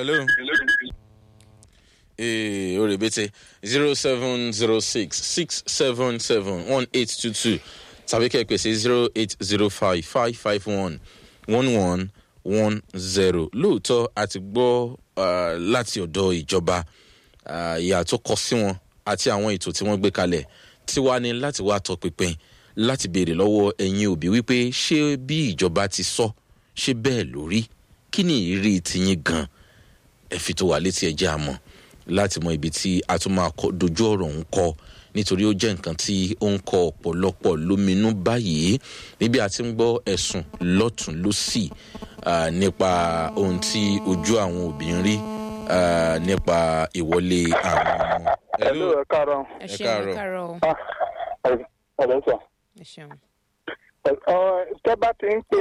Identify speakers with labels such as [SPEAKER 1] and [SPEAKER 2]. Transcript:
[SPEAKER 1] hello. ee o rebete zero seven zero six six seven seven one eight two two tàbí kẹ́kẹ́ sí zero eight zero five five five one one one one zero lóòótọ́ a ti gbọ́ ah, láti ọ̀dọ̀ ìjọba ah, ìyà tó kọ sí wọn àti àwọn ètò tí wọ́n gbé kalẹ̀ tí wàá ní láti wá tọpinpin láti béèrè lọ́wọ́ ẹ̀yin òbí wípé ṣé bí ìjọba ti sọ ṣé bẹ́ẹ̀ lórí kí ni ìrírí tiyín gan ẹ fi tó wà létí ẹjẹ́ àmọ́ láti mọ ibi tí a tún máa kọ dojú ọ̀rọ̀ ń kọ nítorí ó jẹ́ nǹkan tí ó ń kọ ọ̀pọ̀lọpọ̀ lóminú báyìí níbi a ti ń gbọ́ ẹ̀sùn lọ́tún lọ́sì ah, nípa ohun tí ojú àwọn òbí ń rí ah, nípa ìwọlé àwọn ọmọ.
[SPEAKER 2] Hello, ẹ káàárọ̀.
[SPEAKER 3] ẹ
[SPEAKER 1] Ẹ
[SPEAKER 3] ṣeun
[SPEAKER 1] káàárọ̀.
[SPEAKER 3] ẹ káàárọ̀ o.
[SPEAKER 2] Ah, ẹ- ẹ lẹ́sà.
[SPEAKER 3] ẹ ṣeun.
[SPEAKER 2] Ẹ- ọ, Tẹ́ bá ti ń pè